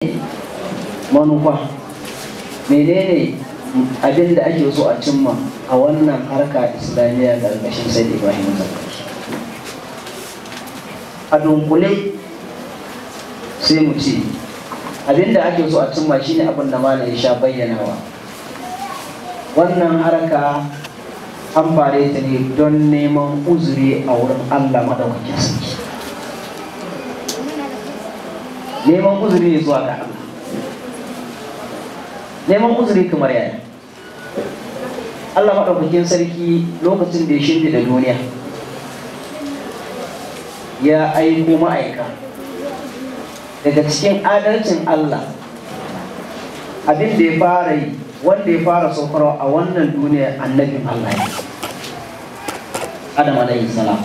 manufa menene abin da ake so a cimma a wannan harka islamiyya ƙarƙashin sai ibrahim zakari a dunkule sai mu ce abin da ake so a cimma shine abin da malam ya sha bayyanawa wannan harka an fare ta ne don neman uzuri a wurin allah maɗaukakin sarki neman uzuri ne zuwa ga allah neman uzuri kamar yaya Allah maɗaukakin sarki lokacin da ya shirya da duniya ya aiko ma'aika daga cikin adalcin Allah abin da ya fara yi wanda ya fara saukarwa a wannan duniya annabin Allah ya Adam alayhi salam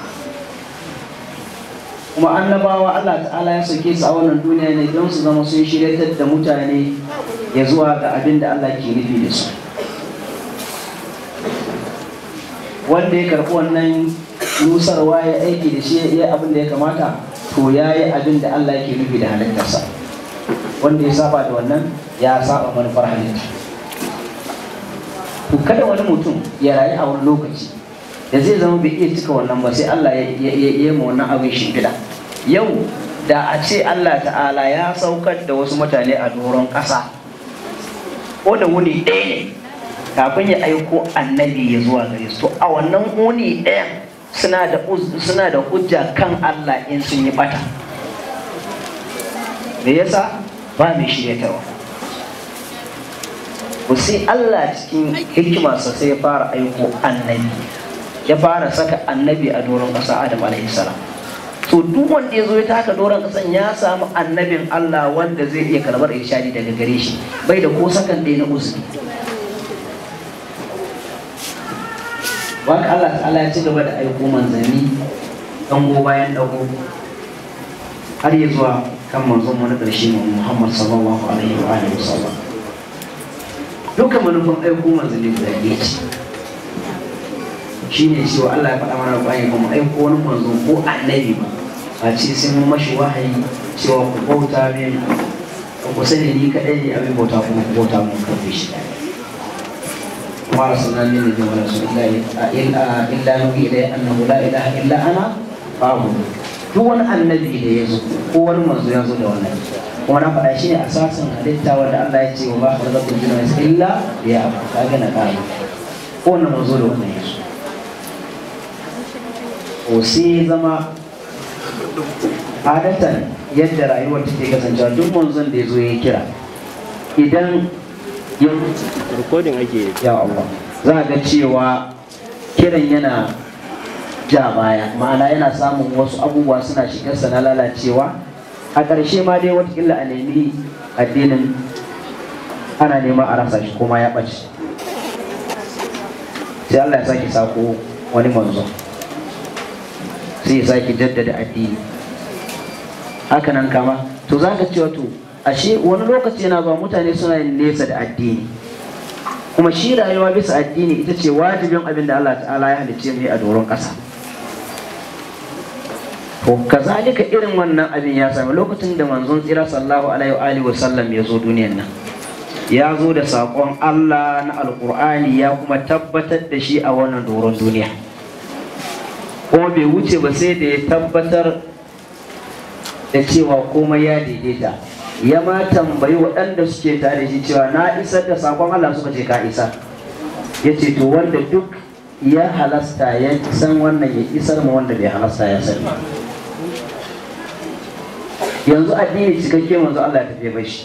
kuma annabawa Allah ta'ala ya sauke su a wannan duniya ne don su zama sun shiryatar da mutane ya zuwa ga abin da Allah ke nufi da su wanda ya karɓi wannan nusarwa ya aiki da shi ya abin da ya kamata to ya yi abin da Allah ke nufi da halittarsa wanda ya saba da wannan ya saba manufar halitta to kada wani mutum ya rayu a wani lokaci da zai zama bai iya cika wannan ba sai Allah ya yi ma wannan abin shimfiɗa yau da a ce Allah ta'ala ya saukar da wasu mutane a doron ƙasa ko da wuni ɗaya ne kafin ya aiko annabi ya zuwa gare su a wannan wuni ɗayan suna da suna da hujja kan Allah in sun yi bata me yasa ba mai shiryatarwa ku sai Allah cikin hikimarsa sai ya fara aiko annabi ya fara saka annabi a doron ƙasa Adam alaihi salam to duk wanda ya zo ya taka doron ƙasan ya samu annabin Allah wanda zai iya karɓar irshadi daga gare shi bai da ko sakan ɗaya na uzuri waka Allah ta'ala ya ci gaba da aiko manzanni dango bayan dago har ya zuwa kan manzon mu na ƙarshe mu Muhammad sallallahu alaihi wa alihi wasallam duka manufan aiko manzanni guda ɗaya ce shine cewa Allah ya faɗa mana bayan ba mu aiko wani manzo ko annabi ba a ce sai mun mashi wahayi cewa ku bauta min ku sani ni kaɗai ne abin bauta kuma ku bauta mun karfe shi ɗaya ما أرسلنا من نبي ورسول إلا إلا إلا نوحي إليه أنه لا إله إلا أنا فاعبد duk wani annabi da ya zo ko wani manzo ya zo da wannan kuma na faɗa shi ne asasin halitta wanda Allah ya ce wa ba khalaqatul jinna wal insa illa ya kaga na kai ko wani manzo da wannan ya zo ko sai zama adatan yadda rayuwar take kasancewa duk manzon da ya zo ya kira idan recording ake ya Allah za ga cewa kiran yana ja baya ma'ana yana samun wasu abubuwa suna shigarsa na lalacewa a ƙarshe ma dai watakila a nemi addinin ana neman a rasa shi kuma ya ɓace sai Allah ya sake sako wani manzo sai ya sake jaddada addini hakanan kama to za ka cewa to ashe wani lokaci yana zuwa mutane suna yin nesa da addini kuma shi rayuwa bisa addini ita ce wajibin abin da Allah ta'ala ya halicce mu a doron ƙasa to kazalika irin wannan abin ya sami lokacin da manzon tsira sallallahu alaihi wa alihi wa sallam ya zo duniyan nan ya zo da saƙon Allah na alƙur'ani ya kuma tabbatar da shi a wannan doron duniya kuma bai wuce ba sai da ya tabbatar da cewa komai ya daidaita ya ma tambayi waɗanda suke tare shi cewa na isar da sakon Allah suka ce ka isa ya ce to wanda duk ya halasta ya san wannan ya isar ma wanda bai halasta ya sani yanzu addini cikakke manzo Allah ya tafi bashi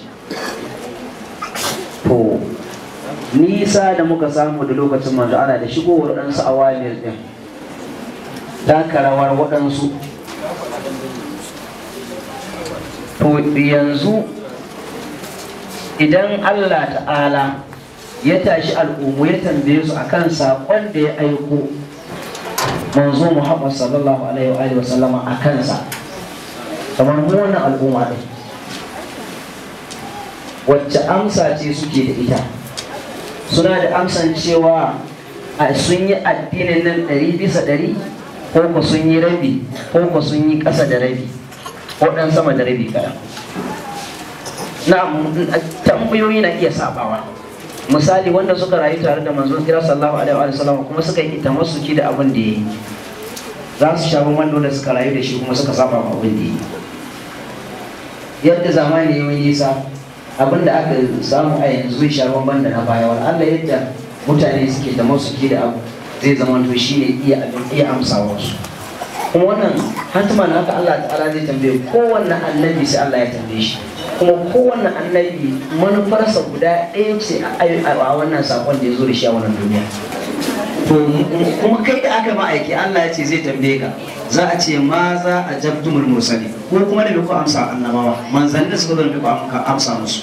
to nisa da muka samu da lokacin manzo Allah da shigowar waɗansu awamir din taka rawar waɗansu to yanzu idan Allah ta'ala ya tashi al'ummu ya tambaye su akan saƙon da ya aiko manzo Muhammad sallallahu alaihi wa sallama a kansa kamar mu wannan al'umma ɗin wacce amsa ce suke da ita suna da amsan cewa a sun yi addinin nan ɗari bisa ɗari ko ku sun yi rabi ko ku sun yi ƙasa da rabi ko ɗan sama da rabi kaɗan na tambayoyi na iya sabawa misali wanda suka rayu tare da manzon kira sallallahu alaihi wa sallam kuma suka yi tamassuki da abin da yayi za su sha bamban da suka rayu da shi kuma suka saba ma abin da yayi yadda zamani ya yi nisa abin da aka samu a yanzu zai sha bamban da na baya wal Allah yadda mutane suke tamassuki da abu zai zama to shine iya iya amsawa su kuma wannan hatima na haka Allah ta'ala zai tambaye kowanne annabi sai Allah ya tambaye shi kuma kowanne annabi manufarsa guda ɗaya ce a wannan sakon da ya zo da shi a wannan duniya to kuma kai da aka ma'aiki Allah ya ce zai tambaye ka za a ce ma za a jabtumul mursali ko kuma da ku amsa annabawa manzanni da suka zo da ku amsa musu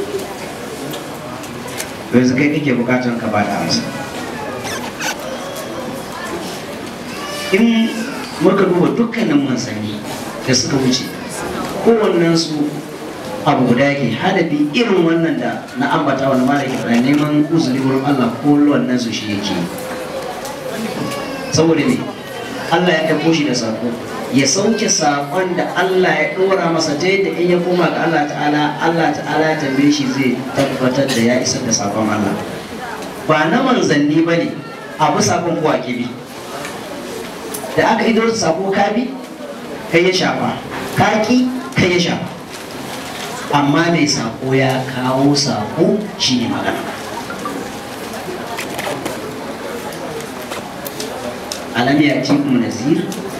yanzu kai kake bukatan ka ba da amsa in muka duba dukkanin manzanni da suka wuce kowannen su abu guda yake hadafi irin wannan da na ambata wani malaki da neman uzuri wurin Allah ko wannan su shi yake saboda ne Allah ya ɗauko shi da sako ya sauke sakon da Allah ya ɗora masa ta yadda in ya koma ga Allah ta'ala Allah ta'ala ya tambaye shi zai tabbatar da ya isar da sakon Allah ba na manzanni ba ne abu sakon kuwa ke bi da aka ido sako ka bi kai ya shafa ka ki kai ya shafa amma mai sako ya kawo sako shi ne magana alam ya ci mu nazir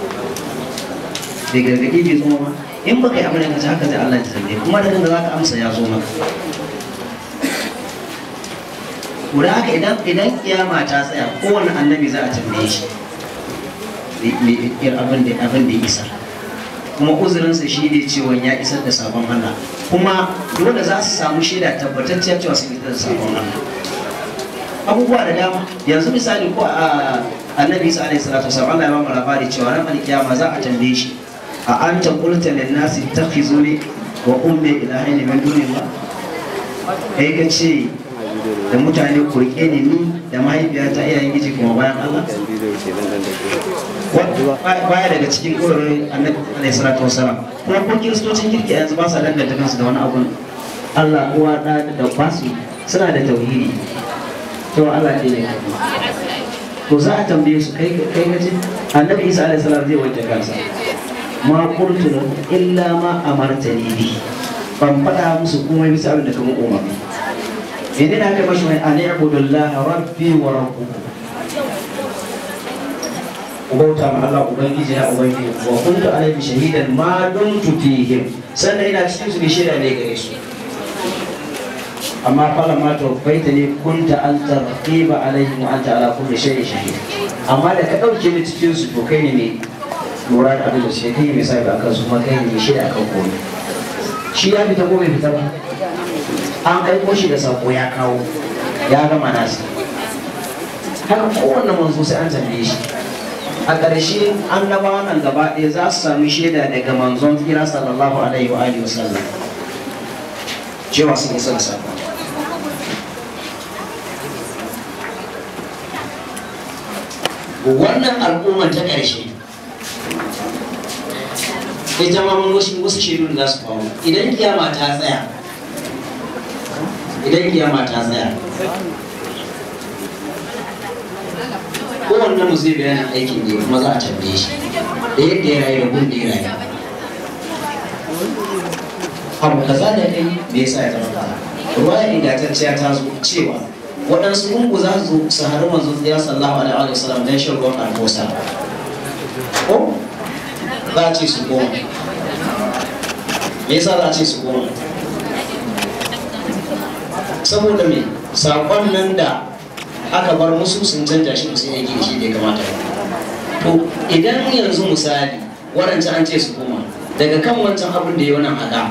bai gargaɗi bai zo ba in baka yi abin da kace haka zai Allah ya tambaye kuma da kanka zaka amsa ya zo maka Kuda haka idan idan kiyama ta tsaya kowane annabi za a tambaye shi abin da abin da ya isa kuma uzurinsa shi ne cewa ya isar da sabon Allah kuma dole za su samu shaida tabbatacciyar cewa sun isar da sabon Allah abubuwa da dama yanzu misali ko a annabi isa alaihi salatu wasallam Allah ya ba mu labari cewa ran alkiyama za a tambaye shi a anta qulta lin nasi takhizuni wa ummi ilahin min dunillah kai ka ce da mutane ku rike ni ni da mahaifiyata iyayen giji kuma bayan Allah baya daga cikin ƙorarin annabi alaihi salatu wasalam kuma ko kiristocin kirki yanzu ba sa danganta kansu da wani abun Allah uwa da da basu suna da tauhidi to Allah ne ne to za a tambaye su kai kai gaji annabi Isa alaihi salam zai wanke kansa ma qultu illa ma amartani bi ban faɗa musu komai bisa abin da kuma umarni idan aka mashi mai an ibudullaha rabbi wa rabbukum bauta ma Allah ubangiji na ubangiji wa kuntu alaihi shahidan ma dumtu fihim sannan ina cikin su ne shaida ne gare su amma fala ma tawfaita ne kunta anta raqiba alaihim wa anta ala kulli shay'in shahid amma da ka dauke ni cikin su to kai ne mai lura da abin da shi kai mai sai ba kan su kuma kai ne mai shaida kan komai shi ya fita ko bai fita ba an aiko shi da sako ya kawo ya gama nasa haka kowanne manzo sai an tambaye shi a ƙarshe annabawan nan gaba ɗaya za su sami shaida daga manzon tsira sallallahu alaihi wa alihi wasallam cewa sun isa da sako wannan al'ummar ta ƙarshe ita ma mun wasu wasu shaidu da za su faru idan kiyama ta tsaya idan kiyama ta tsaya kowanne mu zai bayanin aikin ne kuma za a tambaye shi da yadda ya rayu da gun da ya rayu abu kaza da kai me yasa ya zama kaza ruwaya ingantacciya ta zo cewa waɗansu gungu za su su haru manzo ya sallahu alaihi wa sallam dan shan ruwan albosa ko za a ce su goma me yasa za a ce su goma saboda me saƙon nan da aka bar musu sun canja shi sun yake da shi da ya kamata to idan yanzu misali waɗancan an ce su koma daga kan wancan abin da ya wannan haɗa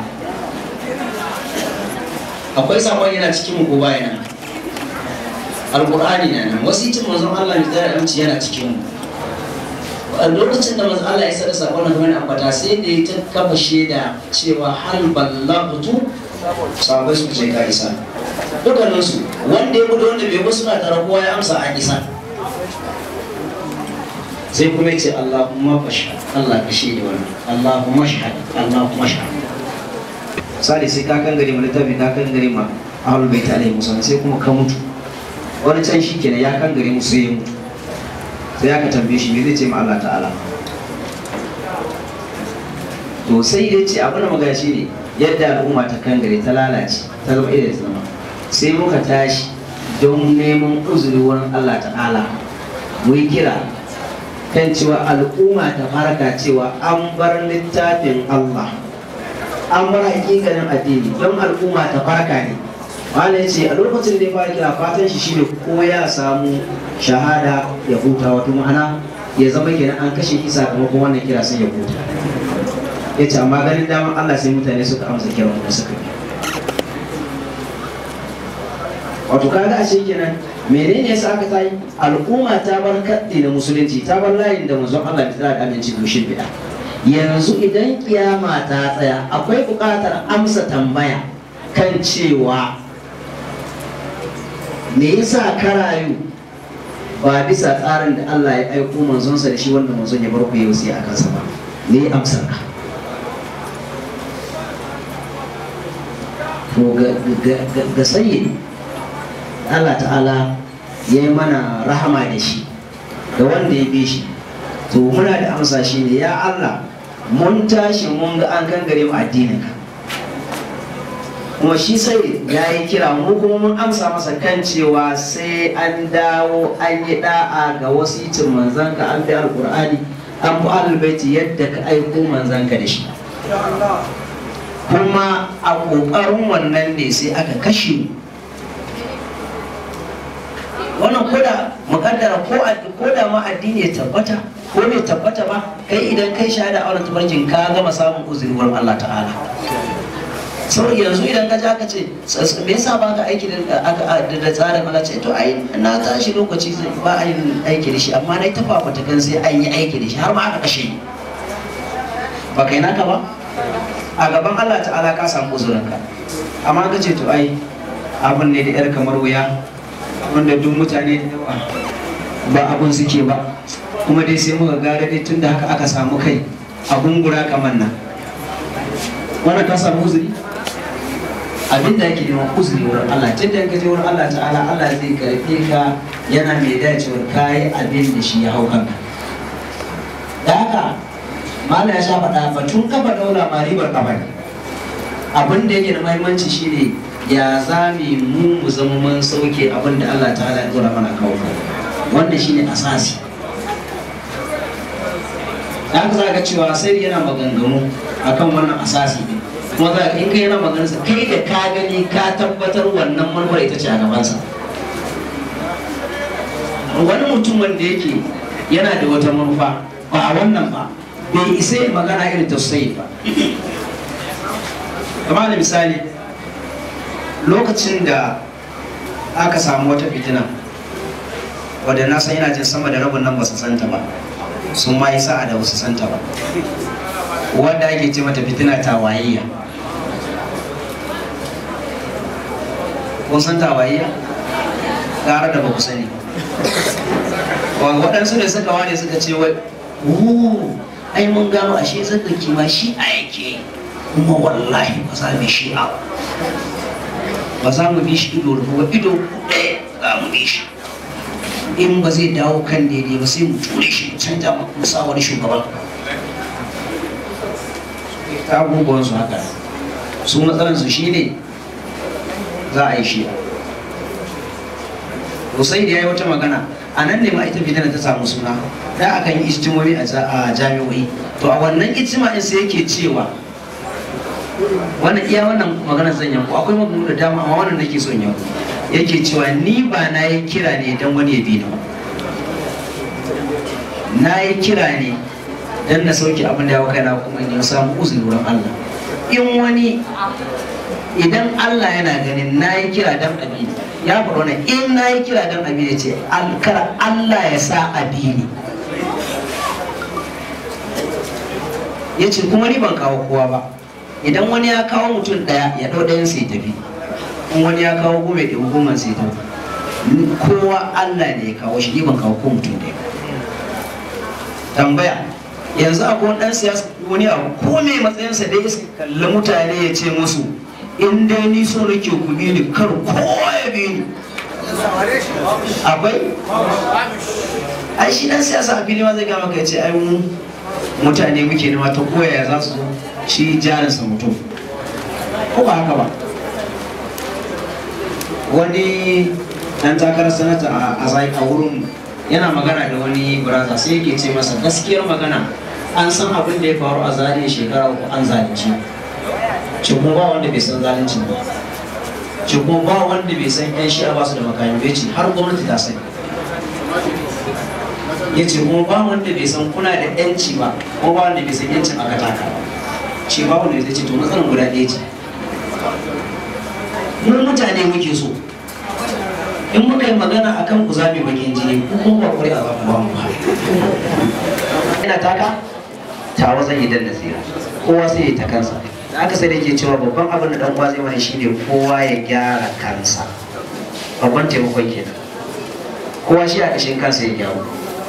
akwai sabon yana cikin mu ko baya nan alƙur'ani na nan wasu cin manzon Allah mai tsara aminci yana cikin mu a lokacin da manzon Allah ya sada sabon nan kamar ambata sai da ya ta kafa shaida cewa hal ballagtu sahabbai su ce ka isa dukkaninsu wanda ya gudu wanda bai wasu na tara kowa ya amsa a isa sai kuma ce Allahumma fashhad Allah ka shi da wannan Allahumma shahad Allahumma shahad misali sai ka kan gare ma littafi ka kan gare ma ahlul bait alaihi musallam sai kuma ka mutu wani can shi kenan ya kan gare musu ya mutu sai aka tambaye shi me zai ce ma Allah ta'ala to sai ya ce abin da magana shi ne yadda al'umma ta kan gare ta lalace ta zama irin ta zama sai muka tashi don neman uzuri wurin Allah ta'ala mu yi kira kan cewa al'umma ta farka cewa an bar littafin Allah an bar hakikanin addini don al'umma ta farka ne wani ya ce a lokacin da ya fara kira fatan shi shine ko ya samu shahada ya huta wato ma'ana ya zama kenan an kashe shi sakamakon wannan kira sai ya huta ya ce amma ganin daman Allah sai mutane suka amsa kiran da suka yi wato kaga ashe kenan menene yasa aka tayi al'umma ta bar kaddi na musulunci ta bar layin da manzon Allah ya tsara da aminci gushin bid'a yanzu idan kiyama ta tsaya akwai buƙatar amsa tambaya kan cewa me yasa ka rayu ba bisa tsarin da Allah ya aiko manzonsa da shi wanda manzon ya bar ku yau sai a kansa ba me amsar ka to ga sayyid Allah ta'ala ya yi mana rahama da shi da wanda ya bi shi to muna da amsa shi ne ya Allah mun tashi mun ga an gangare mu addinin ka kuma shi sai ya yi kira mu kuma mun amsa masa kan cewa sai an dawo an yi da'a ga wasicin manzanka an bi alkur'ani an bi albaiti yadda ka aiko manzanka da shi kuma a ƙoƙarin wannan ne sai aka kashe mu wannan koda mukaddara ko ko da ma addini ya tabbata ko bai tabbata ba kai idan kai shahada a wannan tabarjin ka gama samun uzuri wurin Allah ta'ala saboda yanzu idan ka ja ka ce me yasa ba ka aiki da tsarin Allah ce to ai na tashi lokaci ba a yin aiki da shi amma na tafa fata kan sai an yi aiki da shi har ma aka kashe ba kai naka ba a gaban Allah ta'ala ka samu uzurinka amma ka ce to ai abin ne da yar kamar wuya wanda duk mutane da yawa ba abun suke ba kuma dai sai muka gara dai tun da haka aka samu kai a gungura kamar nan wannan ka samu uzuri abin da yake neman uzuri wurin Allah tun da ka je wurin Allah ta'ala Allah zai karfe ka yana mai dacewar kayi abin da shi ya hau kanka da haka mala ya sha faɗa batun kafa daula ma ribar kafa ne abin da yake da mahimmanci shine ya zame mu mu zama mun sauke abin da Allah ta'ala ya dora mana kawo wanda shine asasi da haka za ka cewa sai yana maganganu akan wannan asasi ne kuma za ka in kai yana maganarsa kai da ka gani ka tabbatar wannan manufar ita ce a gabansa wani mutum wanda yake yana da wata manufa ba a wannan ba bai isa ya magana irin tausayi ba kamar da misali lokacin da aka samu wata fitina wadda na san yana jin sama da rabin nan ba su santa ba sun ma yi sa'a da ba su santa ba wadda ake ce mata fitina tawayayya kun san tawayayya gara da ba ku sani waɗansu ne suka wane suka ce wai ai mun gano ashe zazzaki ma shi a yake kuma wallahi ba za mu shi a ba za mu bi shi ido da kuma ido ɗaya za mu bi shi in ba zai dawo kan daidai ba sai mu ture shi mu canja mu sa wani shugaban ta abubuwan su haka su matsalar su shine za a yi shi Hussein ya yi wata magana a nan ne ma ita fitina ta samu suna da akan yi ijtimomi a jami'o'i to a wannan ijtima'in sai yake cewa wannan iya wannan maganar zan yanku akwai maganganu da dama amma wannan nake son yanku yake cewa ni ba na yi kira ne don wani ya bi ni na yi kira ne don na sauke abin da ya kai na kuma in samu uzuri wurin Allah in wani idan Allah yana ganin na yi kira don abi ya faɗo ne in na yi kira don abi ya ce kar Allah ya sa abi ne ya ce kuma ni ban kawo kowa ba idan wani ya kawo mutum ɗaya ya ɗau ɗayan sai tafi in wani ya kawo goma ya ɗau goma sai tafi kowa Allah ne ya kawo shi ni ban kawo ko mutum ɗaya tambaya yanzu akwai wani ɗan siyasa wani abu ko mai matsayinsa dai su kalli mutane ya ce musu in dai ni so nake ku bi ni kar kowa ya bi ni akwai ai shi dan siyasa a fili ma zai gama kai ce ai mu mutane muke nema ta koyaya za su zo shi jarinsa mutum ko ba haka ba wani dan takarar sanata a zai a wurin yana magana da wani baraza sai yake ce masa gaskiyar magana an san abin da ya faru a zariya shekara uku an zalunci ce kuma ba wanda bai san zalunci ba ce kuma ba wanda bai san yan shi'a ba su da makami bai ce har gwamnati ta sani ya ce kuma ba wanda bai san kuna da yanci ba ko ba wanda bai san yancin aka taka ba ce ba wanda zai ce to matsalar guda ɗaya ce mu mutane muke so in muka yi magana akan ku zaɓi bakin jini ku kuma ba kuri a zaɓi ba mu ba ina taka tawa zan yi dan nasira kowa sai ya ta kansa da aka sai da ke cewa babban abin da dan uwa zai mana shine kowa ya gyara kansa babban taimakon kenan kowa shi a kashin kansa ya gyaru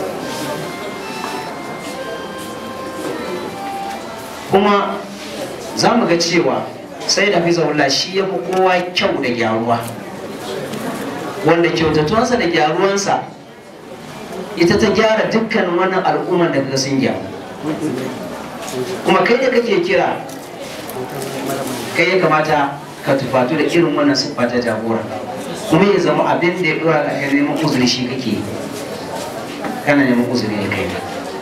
kuma za mu ga cewa sai da fi zaula shi ya fi kowa kyau da gyaruwa wanda kyautatuwansa da gyaruwansa ita ta gyara dukkan wannan al'ummar da ka sun gyaru kuma kai da kake kira kai ya kamata ka tufatu da irin wannan siffa ta jagora kuma ya zama abin da ya dora ka kai neman uzuri shi kake kana neman uzuri ne kai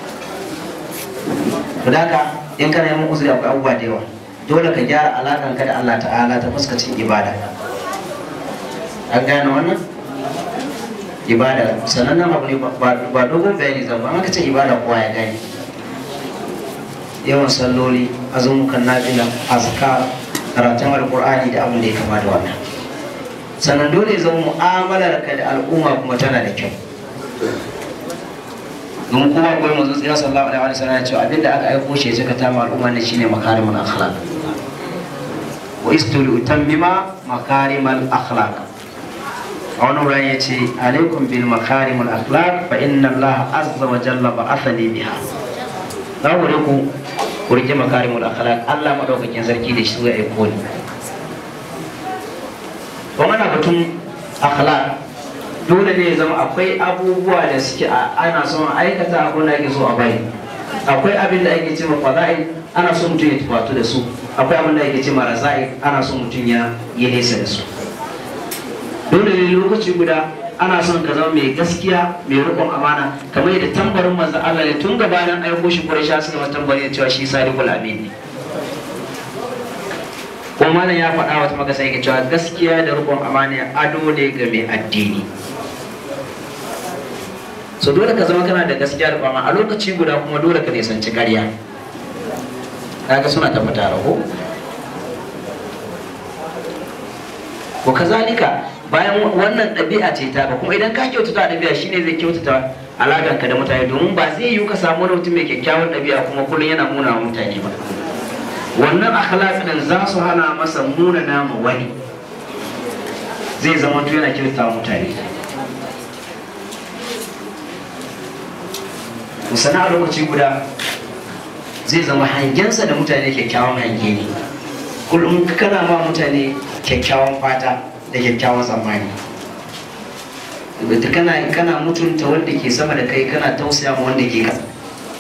to da haka in kana neman uzuri akwai abubuwa da yawa dole ka gyara alakan ka da Allah ta'ala ta fuskacin ibada an gane wannan ibada sanannen abu ne ba dogon bayani zan ba aka ce ibada kowa ya gane yawan salloli azumukan nafila azkar karatun alkur'ani da abin da ya kama da wannan sannan dole zama mu'amalar ka da al'umma kuma tana da kyau don kuma akwai manzo tsira sallallahu alaihi wa sallam ya ce abinda aka aiko shi ya ta ma al'umma ne shine makarimul akhlaq wa istulu utammima makarimul akhlaq a wani wurin ya ce alaikum bil makarimul akhlaq fa inna allaha azza wa jalla ba'athani biha za ku ku ku rike makarimul akhlaq Allah madaukakin sarki da shi zai aiko ni to mana batun akhlaq dole ne ya zama akwai abubuwa da suke ana son aikata abin da ake so a bari akwai abin da ake cewa fada'i ana so mutum ya tufatu da su akwai abin da ake cewa raza'i ana so mutum ya yi nesa da su dole ne lokaci guda ana son ka zama mai gaskiya mai riƙon amana kamar yadda tambarin manzo Allah ne tun gabanin aiko shi Quraysh suka mata tambari cewa shi sadiqul amin ne kuma malam ya faɗa wata magasa yake cewa gaskiya da riƙon amana ado ne ga mai addini so dole ka zama kana da gaskiya da kwama a lokaci guda kuma dole ka nisanci ƙarya kaga suna tafi tare ko ko kazalika bayan wannan ɗabi'a ce ta kuma idan ka kyautata ɗabi'a shine zai kyautata alaƙanka da mutane domin ba zai yiwu ka samu wani mutum mai kyakkyawan ɗabi'a kuma kullum yana muna wa mutane ba wannan akhlaq din za su hana masa muna nama wani zai zama to yana kyautata wa mutane musana a lokaci guda zai zama hangensa da mutane kyakkyawan hange ne kullum kana ma mutane kyakkyawan fata da kyakkyawan tsammani kana kana mutunta wanda ke sama da kai kana tausaya ma wanda ke kasa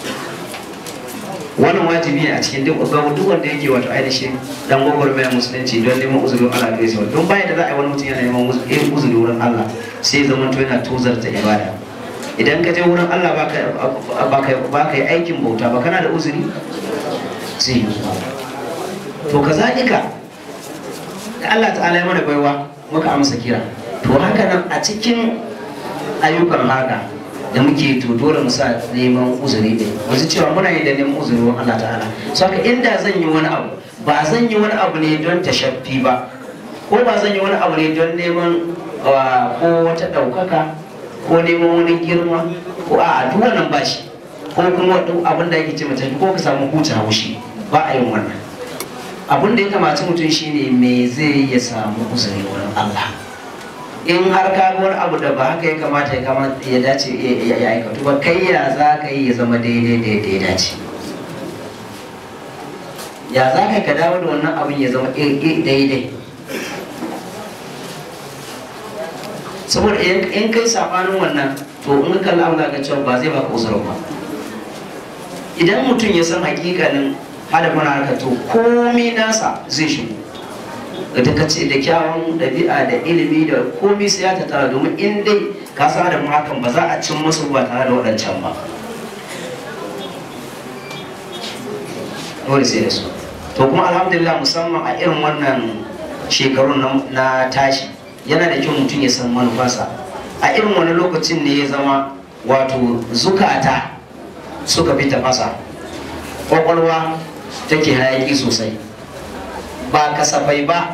wannan wajibi ne a cikin duk duk wanda yake wato ainihin dan gwagwarmayar musulunci don neman uzurin Allah da yasa don baya da za a yi wani mutum yana neman uzuri wurin Allah sai zama to yana tozarta ibada idan ka je wurin Allah ba ka yi aikin bauta ba kana da uzuri sai to kazalika da Allah ta'ala ya mana baiwa muka amsa kira to haka nan a cikin ayyukan haka da muke to dole mu sa neman uzuri ne wasu cewa muna yi da neman uzuri wa Allah ta'ala so haka inda zan yi wani abu ba zan yi wani abu ne don tashaffi ba ko ba zan yi wani abu ne don neman ko wata ɗaukaka ko neman wani girma ko a duk wannan ba shi ko kuma abin da ake ce mace ko ka samu huta haushi ba a yin wannan abin da ya kamaci mutum shine me zai ya samu uzuri wurin Allah in har ka ga wani abu da ba haka ya kamata ya kamata ya dace ya aikatu ba kai ya za ka yi ya zama daidai da ya dace ya za ka ka dawo da wannan abin ya zama daidai saboda in kai sabanin wannan to in ka kalla Allah ga cewa ba zai baka uzurin ba idan mutum ya san hakikanin hadafin harkar to komai nasa zai shigo da ta kace da kyawun ɗabi'a da ilimi da komai sai ya tattara domin in dai ka san da hakan ba za a cin musu ba tare da waɗancan ba dole sai da su to kuma alhamdulillah musamman a irin wannan shekarun na tashi yana da kyau mutum ya san manufarsa a irin wani lokacin ne ya zama wato zukata suka fi tafasa kwakwalwa take hayaki sosai ba kasafai ba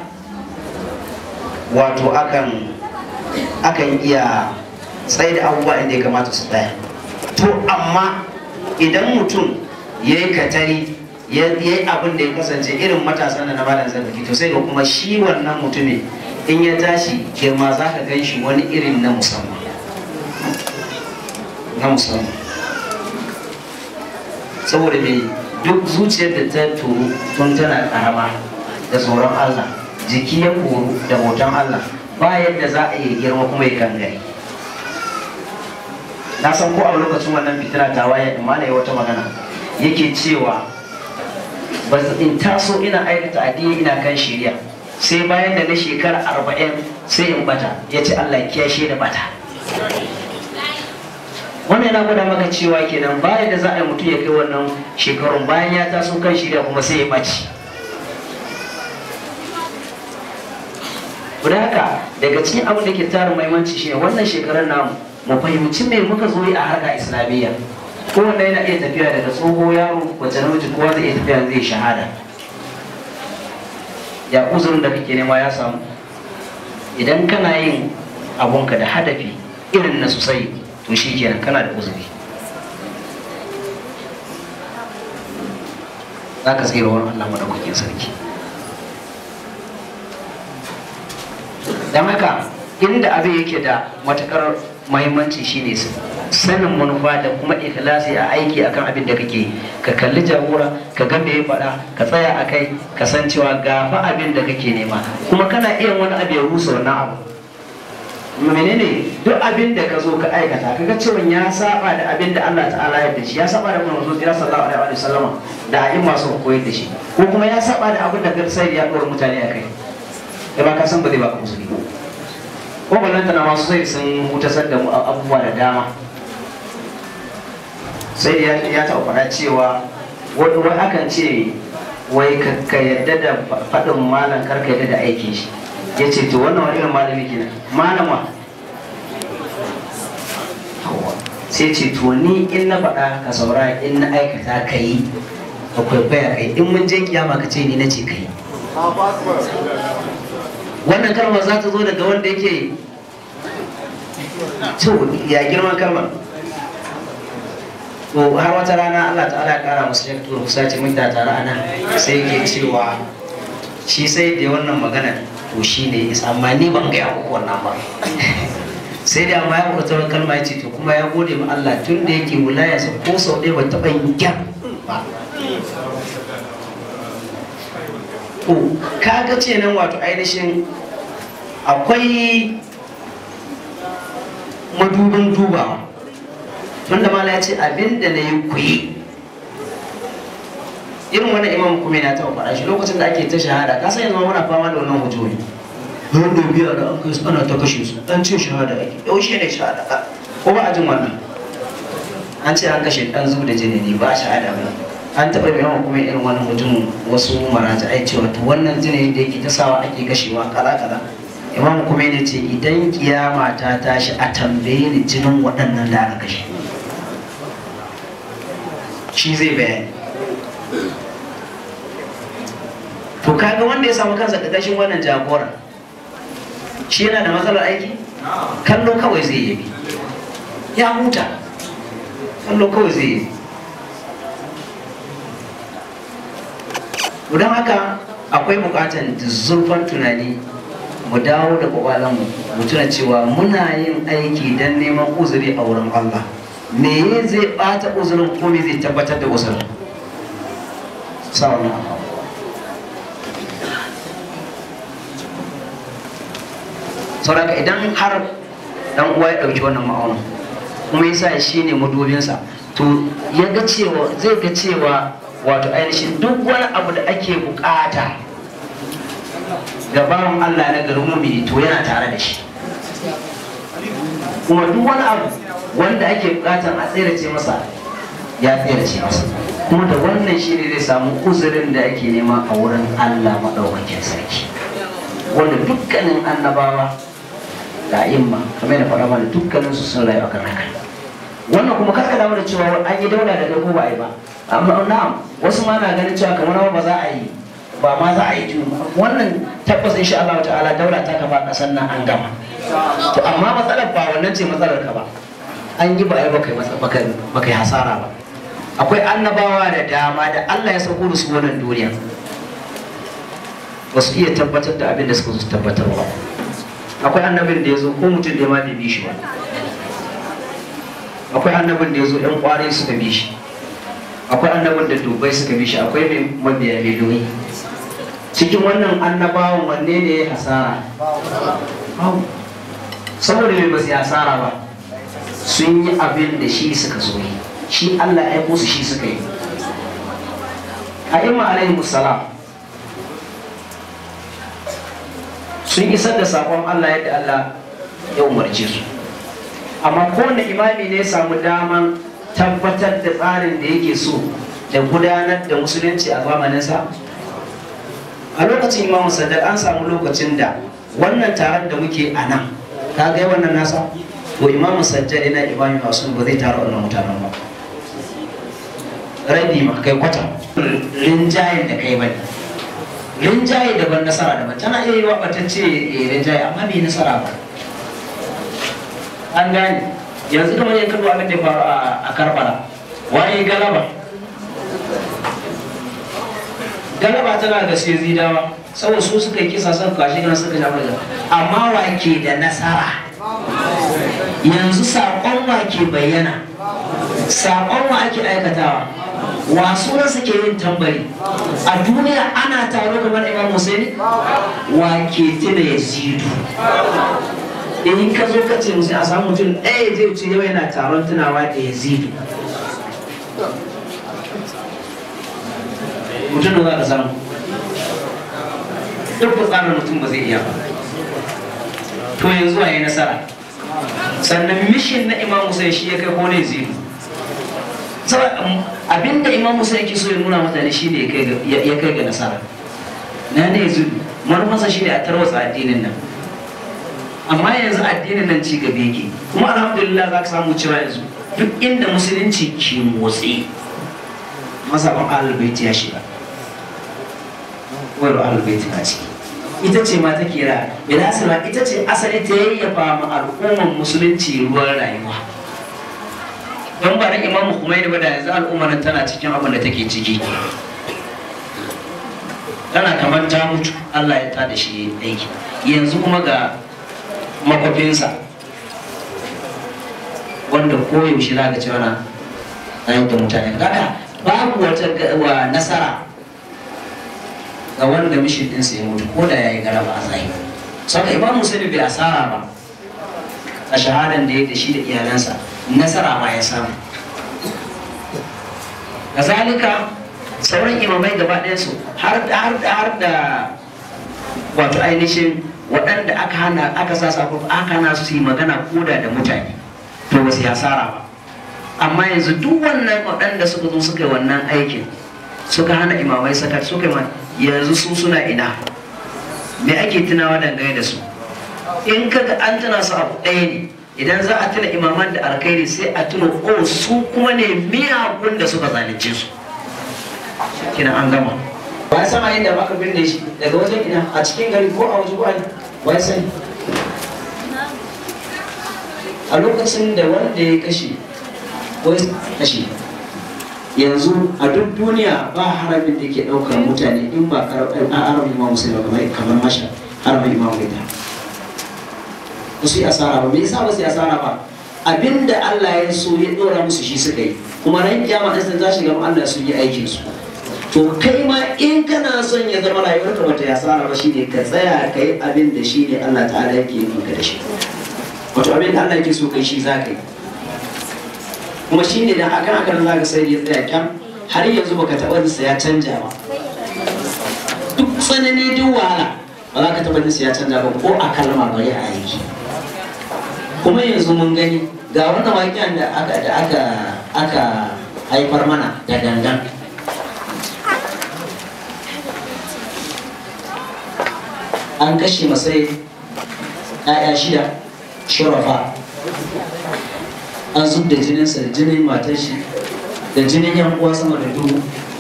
wato akan akan iya tsaye da abubuwa inda ya kamata su tsaya to amma idan mutum ya yi katari ya yi abin da ya kasance irin matasan da na malam zarfi to sai ga kuma shi wannan mutumin in ya tashi girma za ka gan shi wani irin na musamman na musamman saboda mai duk zuciyar da ta turu tun tana karama da tsoron Allah jiki ya koru da hoton Allah ba yadda za a yi girma kuma ya gangare na san ko a lokacin wannan fitina ta waye amma na yi wata magana yake cewa ba in taso ina aikata addini ina kan shirya sai bayan da na shekara arba'in sai in bata ya ce Allah kiyashe da bata wannan yana gwada maka cewa kenan bayan da za a yi mutum ya kai wannan shekarun bayan ya taso kan shirya kuma sai ya ɓaci da haka daga cikin abin da ke tara maimanci shine wannan shekarar namu mu fahimci me muka zo yi a harka islamiyya kowanne yana iya tafiya daga tsoho yaro wacce namiji kowa zai iya tafiya zai shahada ya uzurin da kake nema ya samu idan kana yin abunka da hadafi irin na sosai to shi kenan kana da uzuri za ka tsira wani Allah madaukakin sarki don haka inda abin yake da matakar mahimmanci shine sanin manufa da kuma ikhlasi a aiki akan abin da kake ka kalli jagora ka ga me ya faɗa ka tsaya a kai ka san cewa ga fa abin da kake nema kuma kana iya wani abu ya rusa wannan abu menene duk abin da ka zo ka aikata kaga cewa ya saba da abin da Allah ta'ala ya da shi ya saba da manzo kira sallallahu alaihi wa sallama da ayin masu koyar da shi ko kuma ya saba da abin da sai ya dora mutane a kai da ba ka san ba zai baka musulmi ko ballanta na masu sai sun hutasar da mu abubuwa da dama sai ya taɓa faɗa cewa wani wai akan ce wai ka yadda da faɗin malam kar ka yadda da aikin shi ya ce to wannan wani irin malami kenan malama sai ce to ni in na faɗa ka saura in na aikata ka yi ka kwaikwaya kai in mun je kiyama ka ce ni na ce ka yi wannan kalmar za ta zo daga wanda yake to ya girman kalmar to har wata rana Allah ta'ala ya kara musu shek turu kusa ce mun da tare ana sai yake cewa shi sai da wannan magana to shi ne isa amma ni ban gaya muku wannan ba sai da amma ya furta wani kalma ya ce to kuma ya gode ma Allah tun da yake wilayarsa ko sau ɗaya ba taɓa yin gyan ba to kaga ce nan wato ainihin akwai madubin dubawa tunda mala ya ce abin da na yi kuyi irin wani imam kuma na taɓa faɗa shi lokacin da ake ta shahada ka san yanzu muna fama da wannan hujjoji wanda biya da an kai ana ta kashe su an ce shahada ake yaushe ne shahada ko ba a jin wannan an ce an kashe dan zub da jini ne ba shahada ba an taɓa mai yawan kuma irin wani mutum wasu maraja ai cewa to wannan jini da yake ta sawa ake kashewa kala kala imam kuma ne ce idan kiyama ta tashi a tambaye ni jinin waɗannan da aka kashe shi zai bayani to kaga wanda ya samu kansa ƙarƙashin wannan jagora shi yana da matsalar aiki kallo kawai zai yi ya huta kallo kawai zai yi don haka akwai bukatar zurfan tunani mu dawo da kwakwalanmu mu tuna cewa muna yin aiki don neman uzuri a wurin Allah me zai bata uzurin ko me zai tabbatar da uzurin sauna saboda idan har dan uwa ya ɗauki wannan ma'aunin kuma yasa shi ne madubinsa to ya ga cewa zai ga cewa wato ainihin duk wani abu da ake bukata ga bawan Allah na garin mumini to yana tare da shi kuma duk wani abu wanda ake bukatan a tserace masa ya tserace masa kuma da wannan shi ne zai samu uzurin da ake nema a wurin Allah maɗaukakin sarki wanda dukkanin annabawa da imma kamar da faɗa mana dukkanin su sun rayu akan haka wannan kuma karka damu da cewa an yi daula da kai ko ba a yi ba amma na'am wasu ma na ganin cewa kamar ba za a yi ba ma za a yi tuni wannan tabbas insha Allah ta'ala daula ta kafa kasar nan an gama to amma matsalar ba wannan ce matsalar ka ba an yi ba ai baka baka yi hasara ba akwai annabawa da dama da Allah ya sauko da su wannan duniya ba su iya tabbatar da abin da suka su tabbatar ba akwai annabin da ya zo ko mutum da ma bai bi shi ba akwai annabin da ya zo yan kwarai suka bi shi akwai annabin da dubai suka bi shi akwai mai mabiya miliyoyi cikin wannan annabawan wanne ne ya hasara saboda mai ba su yi hasara ba sun yi abin da shi suka so yi shi Allah ya aiko su shi suka yi a ima alaihi musalam sun isar da sakon Allah yadda Allah ya umarce su amma kowane imami ne ya samu daman tabbatar da tsarin da yake so da gudanar da musulunci a zamaninsa a lokacin imamu sadar an samu lokacin da wannan taron da muke a nan ka ga wannan nasa to imamu sajjad yana imami masu ba zai tara wannan mutanen ba rabi ma kai kwata rinjayen da kai bane rinjaye daban nasara daban tana iya yi wa batacce rinjaye amma bai nasara ba an gane yanzu kamar yin kallo abin da ya faru a karbala waye galaba galaba tana da sai zidawa saboda su suka yi kisa sun kwashe gana suka shafa da amma wake da nasara yanzu saƙon wake bayyana saƙon wa ake aikatawa wasu nan suke yin tambari a duniya ana taro kamar imam Hussein wake tuna ya zidu in ka zo ka ce musu a samu mutum ɗaya zai ce yau yana taron tunawa da ya zidu mutum da za ka samu duk tsarin mutum ba zai iya ba to yanzu a yi nasara sannan mishin na imam Hussein shi ya kai ko ne zidu abinda imam musa yake so ya nuna mutane shine ya kai ga nasara na ne yanzu manufansa shine a tarwatsa addinin nan amma yanzu addinin nan ci gaba yake kuma alhamdulillah za ka samu cewa yanzu duk inda musulunci ke motsi masaban alubaiti ya shiga wani alubaiti na ciki ita ce ma ta kira bilasila ita ce asali ta yayyafa ma al'ummar musulunci ruwan rayuwa don ba na imamu Khomeini ba da yanzu al'ummar tana cikin abin da take ciki tana kamar ta mutu Allah ya tada shi aiki yanzu kuma ga makwafinsa wanda koyaushe za ka ci wana na da mutane kaga babu wata wa nasara ga wanda mishin ɗinsa ya mutu ko da ya yi garaba a tsaye saka imamu sani bai asara ba a shahadan da ya da shi da iyalansa nasara ma ya samu kazalika sauran imamai gaba ɗayansu har da har da har da wato ainihin waɗanda aka hana aka sa sako aka hana su yi magana koda da mutane to ba su yi hasara ba amma yanzu duk wannan waɗanda suka zo suka yi wannan aikin suka hana imamai sakar suka yi yanzu su suna ina me ake tunawa dangane da su in kaga an tuna su abu ɗaya ne idan za a tuna imaman da alkhairi sai a tuna o su kuma ne miyagun da suka zalunce su kina an gama ba ya sama inda aka binne shi daga wajen ina a cikin gari ko a waje wani ba ya sani a lokacin da wanda ya kashe ko ya kashe yanzu a duk duniya ba haramin da ke ɗaukar mutane in ba haramin imam musulmi kamar masha haramin imam gaida ba su yi asara ba me yasa ba su yi asara ba abinda Allah ya so ya dora musu shi suka yi kuma ran kiyama din za shiga Allah sun yi aikin su to kai ma in kana son ya zama rayuwarka bata ya tsara ba shine ka tsaya ka yi abin da shi ne Allah ta'ala yake yi maka da shi wato abin da Allah yake so kai shi za ka yi kuma shi ne da akan akan za ka sai ya tsaya kyan har yanzu baka taɓa nisa ya canja ba duk tsanani duk wahala ba za ka taɓa nisa ya canja ba ko a kalma bari a aiki kuma yanzu mun gani ga wannan waƙen da aka da aka aka haifar mana da gangan an kashe masai ‘ya'ya shida shurafa an zub da jininsa da jinin matar shi da jinin yan uwa sama da dubu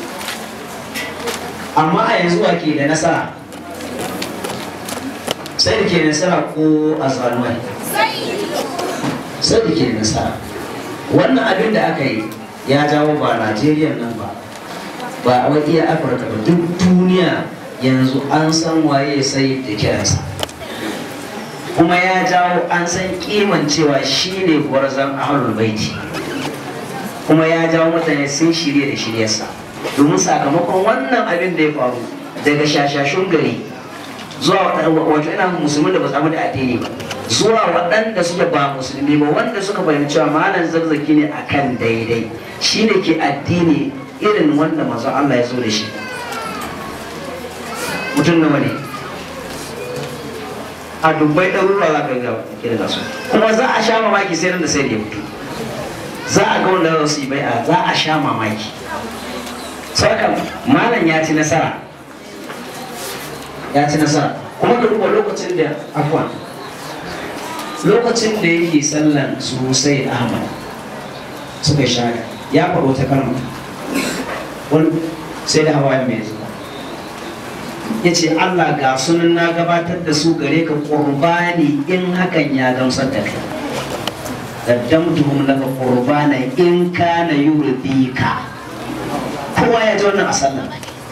amma a yanzu wa ke da nasara sai da ke da nasara ko a zalmai sai da ke da nasara wannan abin da aka yi ya jawo ba najeriya nan ba ba a iya afirka ba duk duniya yanzu an san waye sai da kiransa kuma ya jawo an san kiman cewa shi ne gwarzon ahlul baiti kuma ya jawo mutane sun shirye da shiryarsa domin sakamakon wannan abin da ya faru daga shashashun gari zuwa wato ina musulmi da ba samu da addini ba zuwa waɗanda suke ba musulmi ba wanda suka fahimci cewa malam zarzaki ne akan daidai shi ne ke addini irin wanda manzon Allah ya zo da shi mutum nawa ne a dubbai ɗaruruwa za ka ga kirga su kuma za a sha mamaki sai nan da sai da ya fito za a ga wanda za su yi bai'a za a sha mamaki sarkar malam ya ci nasara ya ci nasara kuma ka duba lokacin da afwan lokacin da yake sallan sosai ahmad suka shaya ya faɗo ta kalma wani sai da hawa mai zuwa ya ce Allah ga sunan na gabatar da su gare ka ƙurbani in hakan ya gamsar da kai qaddamtuhum laka qurbana in kana yurdika kowa ya ji wannan a sallah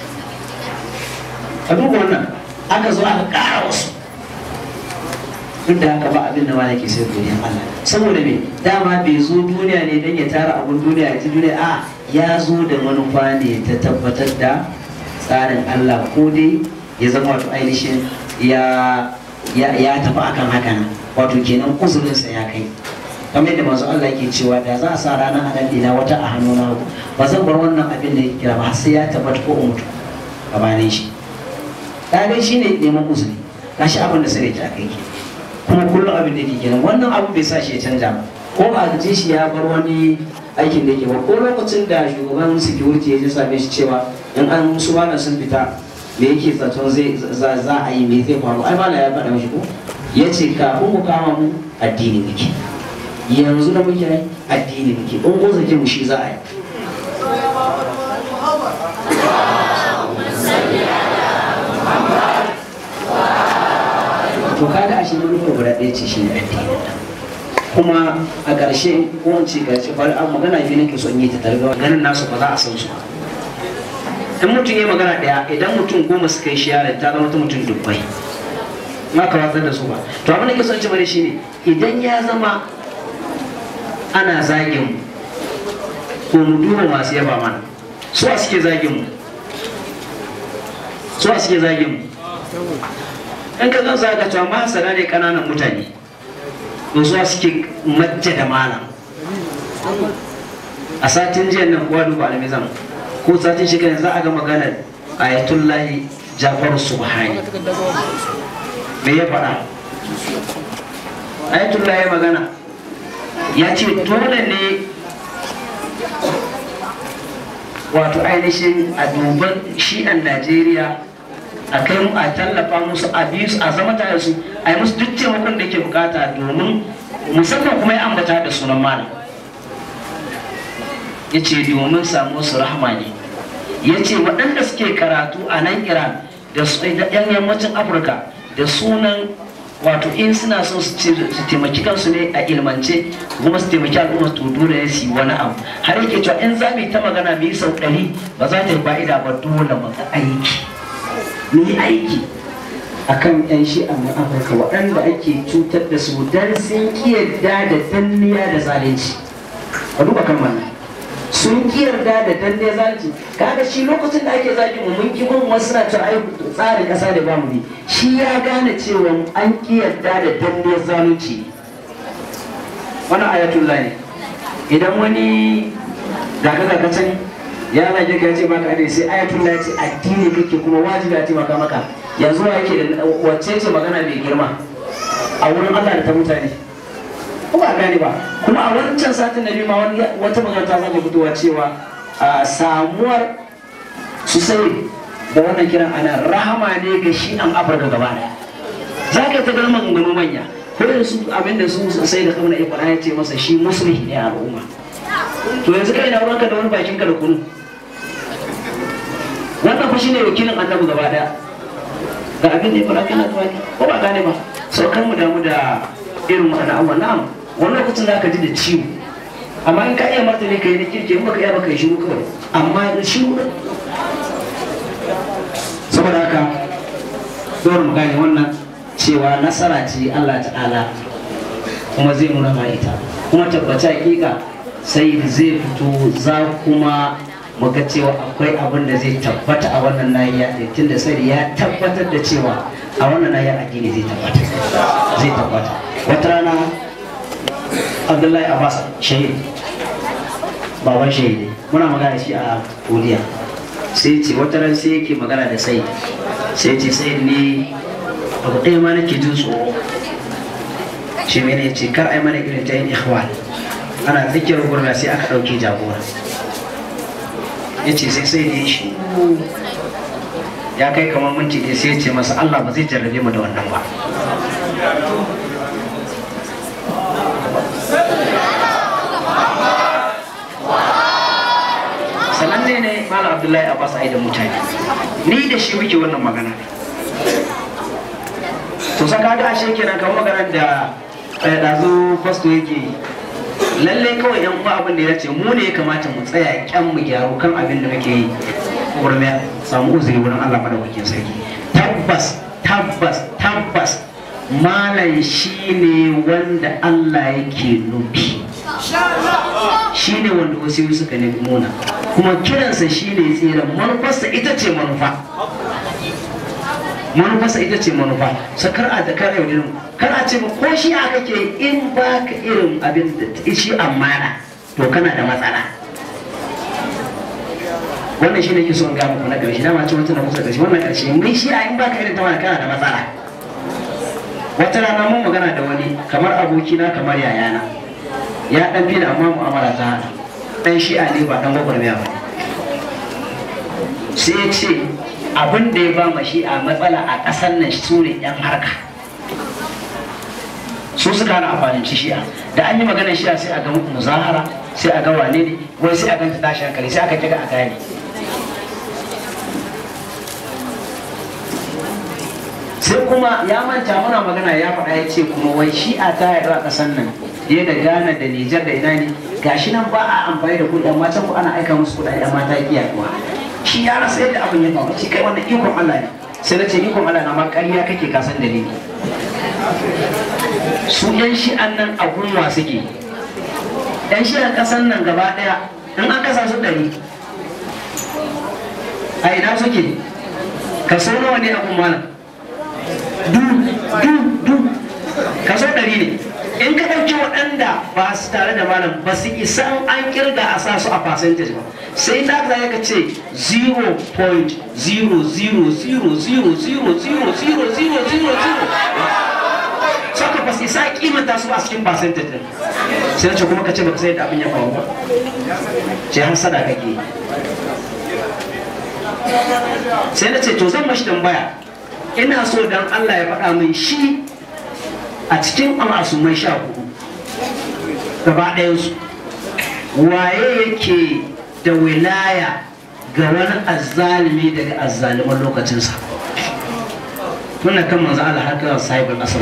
ka duba wannan aka zo aka ƙara wasu duk da haka ba abin da ma yake sai duniyar Allah saboda me dama bai zo duniya ne don ya tara abun duniya ya ji duniya a ya zo da manufa ne ta tabbatar da tsarin Allah ko dai ya zama wato ainihin ya ya tafi akan haka nan wato kenan uzurinsa ya kai kamar yadda masu Allah ke cewa da za a sa ranar anan dina wata a hannu na ba zan bar wannan abin da ya kira ba sai ya tabbata ko in mutu gabanin shi ɗalai shi ne neman uzuri gashi abin da sai ta kai ke kuma kullum abin da yake kenan wannan abu bai sa shi ya canja ba ko ba a ji shi ya bar wani aikin da yake ba ko lokacin da shugaban security ya ji same shi cewa in an su wannan sun fita me yake zaton zai za a yi me zai faru ai mala ya faɗa mishi ko ya ce kafin ku kama mu addini muke yanzu da muke yi addini muke in ko zake mu shi za a yi to kaga ashe manufar guda ɗaya ce shi ne addini kuma a ƙarshe ko in ce ƙarshe bari an magana biyu nake so in yi ta targawa ganin nasu ba za a san su ba in mutum ya magana ɗaya idan mutum goma suka yi shiyara ta zama ta mutum dubbai ma ka watsar da su ba to abin da ke son ci bari shine idan ya zama ana zagin mu ko mu duba masu yaba mana su a suke zagin mu su a suke zagin mu in ka zan zaga cewa masana ne kananan mutane to su a suke majja da malam a satin jiya nan kowa duba alamizan ko satin shi za a ga maganar ayatullahi jafaru subhani me ya faɗa ayatullahi magana ya ce dole ne wato ainihin a duban shi'an najeriya a kai mu a tallafa musu a biyu a zama tare su a yi musu duk taimakon da ke bukata domin musamman kuma ya ambata da sunan malam ya ce domin samu su rahama ne ya ce waɗanda suke karatu a nan iran da yan yammacin afirka da sunan wato in suna so su taimaki kansu ne a ilmance kuma su taimaki al'umma to dole ne su yi wani abu har yake cewa in za mu yi ta magana mu yi sau ɗari ba za ta yi fa'ida ba dole mu ga aiki mu yi aiki akan yan shi'a na afirka waɗanda ake cutar da su dan sun kiyarda da danniya da zalunci a duba kan wannan sun ki yarda da danne zalunci kaga shi lokacin da ake zaki mu mun ki bin wasu na cewa ai tsarin kasa da bamu ne shi ya gane cewa an ki yarda da danne zalunci wannan ayatullah ne idan wani daga daga can ya zage ka ce maka ne sai ayatullah ya ce addini kake kuma wajibi a taimaka maka yanzu wa yake da wacce ce magana mai girma a wurin Allah da ta mutane ko ba gane ba kuma a wancan satin na biyu ma wani wata magana ta zama fitowa cewa a samuwar su sai da wannan kiran ana rahama ne ga shi an afirka gaba daya za ka yi ta ganin maganganu manya ko da su abinda su sai da kauna ikon ya ce masa shi musulmi ne a al'umma to yanzu kai na ruwanka da wani bakin ka da kunu wannan fa shine wakilin annabi gaba daya ga abin da ya fara kana tuwaki ko ba gane ba sau kan mu damu da irin wannan abubuwan na'am wani lokacin za ka ji da ciwo amma in ka iya martani ka yi na kirki in baka iya baka yi shiru kawai amma da shiru ɗin saboda haka dole mu gane wannan cewa nasara ce Allah ta'ala kuma zai nuna ma ita kuma tabbaci hakika sai zai fito za kuma muga cewa akwai abin da zai tabbata a wannan nahiya ɗin tunda sai ya tabbatar da cewa a wannan nahiya addini zai tabbata zai tabbata wata rana abdullahi abbas shahid baban shahidi muna magana shi a kodiya sai ce wata ran sai yake magana da sai sai ce sai ne abu ɗaya ma nake jin tsoro shi mene ce kar ai mana irin ta yin ikhwan ana tsakiyar gurna sai aka ɗauke jagora ya ce sai sai ne shi ya kai kamar minti ne sai ya ce masa Allah ba zai jarrabe mu da wannan ba sananne ne malam abdullahi abbas ai da mutane ni da shi muke wannan magana to saka ga ashe kenan kamar maganar da ɗazu fasto yake lalle kawai yan uwa abin da ya ce mu ne ya kamata mu tsaya kyan mu gyaru kan abin da muke yi wurin ya samu uzuri wurin Allah madaukakin sarki tabbas tabbas tabbas malam shi ne wanda Allah yake nufi shi ne wanda wasu suka nemi muna kuma kiransa shi ne tsira manufarsa ita ce manufa manufarsa ita ce manufa sakar a da kare yau kar a ce ko shi a kake in ba ka irin abin da shi amana to kana da matsala wannan shi ne ke so in ga muku na ƙarshe dama ce wata na kusa ƙarshe wannan ƙarshe mai shi a in ba ka irin ta wani kana da matsala wata rana mun magana da wani kamar abokina kamar yayana ya ɗan fi da amma mu'amala ta haɗa ɗan shi'a ne ba ɗan gwagwarmaya ba sai ya ce abin da ya ba ma shi'a matsala a ƙasar nan su ne yan harka su suka hana amfanin ci shi'a da an yi maganar shi'a sai a ga muzahara sai a ga wane ne wai sai a ganta tashi hankali sai aka kiga a gane sai kuma ya manta muna magana ya faɗa ya ce kuma wai shi'a ta yaɗu a ƙasar nan fiye da Ghana da Nijar da ina ne gashi nan ba a amfani da kuɗi amma can ku ana aika musu kuɗaɗe amma ta ki yaduwa shi ya rasa yadda abin ya faru ce kai wannan ikon Allah ne sai na ce ikon Allah na ma ƙarya kake ka san dalili su yan shi'an nan a gunwa suke yan shi'an ƙasan nan gaba ɗaya in an kasa su ɗari a ina suke kaso nawa ne a gunwa nan du du du kaso ɗari ne in ka ɗauki waɗanda ba su tare da malam ba su isa an kirga a sa su a percentage ba sai ta ka ka ce 0.000000000 saka ba su isa kimanta su a cikin percentage din sai na ce kuma ka ce baka sai da abin ya faru ba ce har sada kake sai na ce to zan mashi tambaya ina so dan Allah ya faɗa min shi a cikin al'asumai sha hudu gaba ɗayansu waye yake da wilaya ga wani azzalimi daga azzaliman lokacinsa muna kan manzo Allah har kan sahibul asr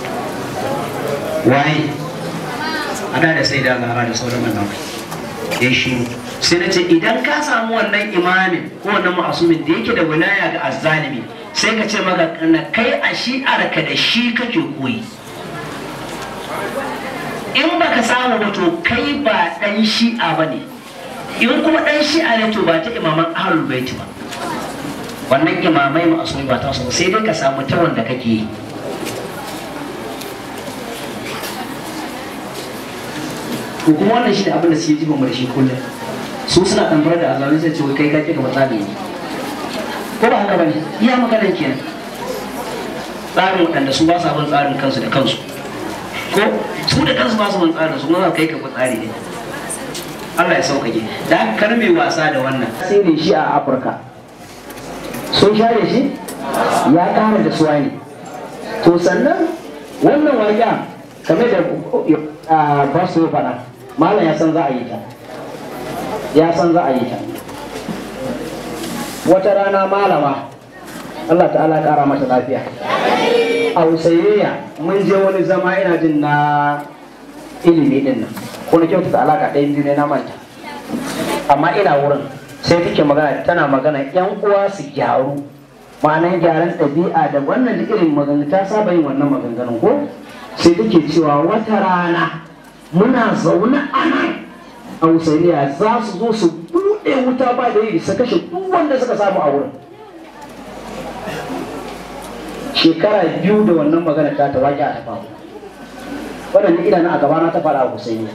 waye ada da sai da zahara da sauran annabi ya shi sai na ce idan ka samu wannan imamin ko wannan ma'asumin da yake da wilaya ga azzalimi sai ka ce maka kai a shi'arka da shi kake koyi in baka samu ba to kai ba dan shi'a ba ne in kuma dan shi'a ne to ba ta imaman ahlul baiti ba wannan imamai masu ba ta so sai dai ka samu ta wanda kake yi to kuma wannan shi ne abin da suke jiba mu da shi kullum su suna ɗanfara da azalin sai ce wai kai kake gaba tsari ne ko ba haka bane iya maganar kenan tsarin waɗanda su ba sa bin tsarin kansu da kansu ko su da kansu ba su bin tsarin su kuma kai ka bi tsari ne Allah ya sauƙaƙe da haka kar mai wasa da wannan tasirin shi a Afirka sun share shi ya ƙara da suwa ne to sannan wannan waƙa kamar da ba su faɗa malam ya san za a yi ta ya san za a yi ta wata rana malama Allah ta'ala ƙara mata lafiya a usayayya mun je wani zama ina jin na ilimi din nan ko na kyautata alaka ɗaya biyu ne na manta amma ina wurin sai take magana tana magana yan uwa su gyaru ma'anar gyaran ɗabi'a da wannan irin magana ta saba yin wannan maganganun ko sai take cewa wata rana muna zaune a nan a usayayya za su zo su buɗe wuta ba da yi su kashe duk wanda suka samu a wurin shekara biyu da wannan magana ta ta waƙi a ta faru waɗanda idanu a gabana ta faɗa a Hussaini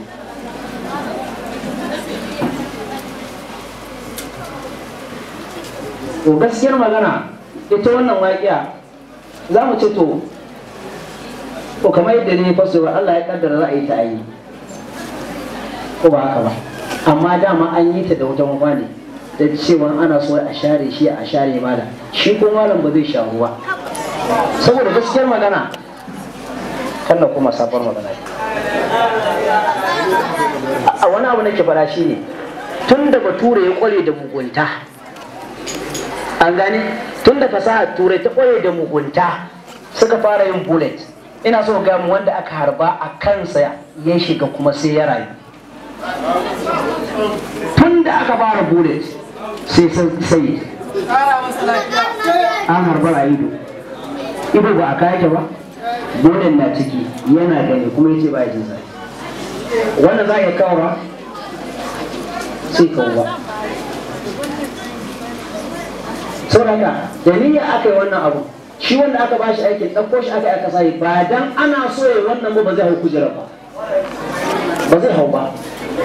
to gaskiyar magana ita wannan waƙiya za mu ce to to kamar yadda ne fasowa Allah ya kaddara za a yi ta ayi ko ba haka ba amma dama an yi ta da wata mafani da cewa ana so a share shi a share malam shi ko malam ba zai sharu ba saboda gaskiyar magana kan da kuma safar magana a wani abu nake fara shi ne tun da bature ya kware da mugunta an gani tun da fasahar turai ta kware da mugunta suka fara yin bullet ina so ga mu wanda aka harba a kansa ya shiga kuma sai ya rayu tun da aka fara bullet sai sai an harba a ido ido ba a kayake ba gonan na ciki yana gani kuma yace ba jin zafi wanda za a iya kawo ba sai kawo ba saboda da niyya aka yi wannan abu shi wanda aka bashi aikin ɗauko shi aka aka sai ba dan ana so ya wannan ba ba zai hau kujera ba ba zai hau ba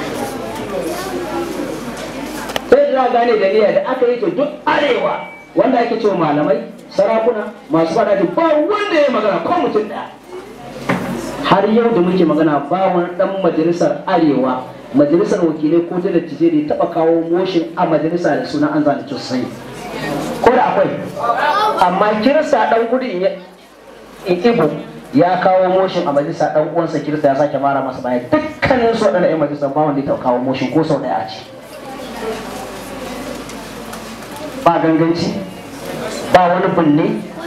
sai da gane da niyya da aka yi ta duk arewa wanda ake cewa malamai sarakuna masu fada da ba wanda ya magana ko mutum ɗaya har yau da muke magana ba wani dan majalisar arewa majalisar wakilai ko ta dattijai da ya taba kawo moshin a majalisa da suna an zalunci sosai ko da akwai amma kirista dan gudu in ibo ya kawo moshin a majalisa dan uwansa kirista ya sake mara masa baya dukkanin su waɗanda 'yan majalisa ba wanda ya kawo moshin ko sau ɗaya a ce ba ganganci ba wani binne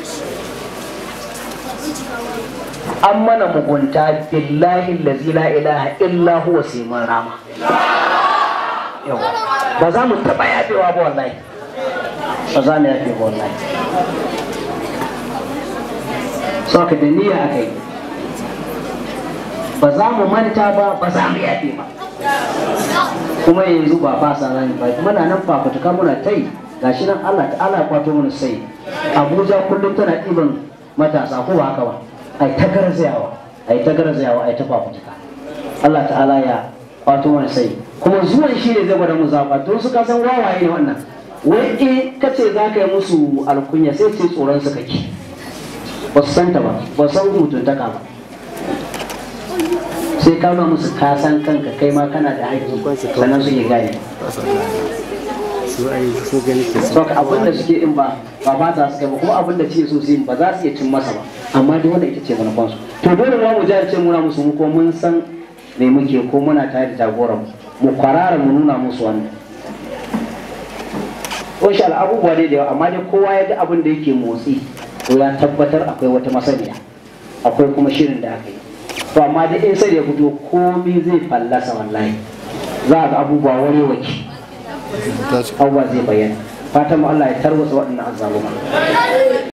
an mana mugunta billahi lazi la ilaha illa huwa sai mun rama yawa ba za mu taɓa yafewa ba wallahi ba za mu yafe ba wallahi so ka da niyya aka yi ba za mu manta ba ba za mu yafe ba kuma yanzu ba fasa rani ba muna nan fafutuka muna ta yi gashi nan Allah ta'ala ya kwato mana sai Abuja kullum tana ɗiban matasa ko ba haka ba ai ta garzayawa ai ta garzayawa ai ta fafutuka Allah ta'ala ya kwato mana sai kuma zuwan shi ne zai gwada mu zaɓa don su san wawaye ne wannan wai in ka ce za ka yi musu alkunya sai ce tsoron su kake ba su santa ba ba san mutuntaka ba sai ka nuna musu ka san kanka kai ma kana da haƙƙi sannan su yi gane su ai su gani ke so ka abin da suke in ba ba ba za su kai ba kuma abin da ce so su yi ba za su iya cin masa ba amma dai wannan ita ce manufan su to dole ma mu jahilce muna musu mu ko mun san me muke ko muna tare da jagoran mu mu kwarara mu nuna musu wannan insha Allah abubuwa dai da yawa amma dai kowa ya ga abin da yake motsi to ya tabbatar akwai wata masaniya akwai kuma shirin da aka yi to amma dai in sai ya fito komai zai fallasa wallahi za a ga abubuwa wani waki abubuwa zai bayyana fatan mu Allah ya tarwatsa waɗannan azzaluma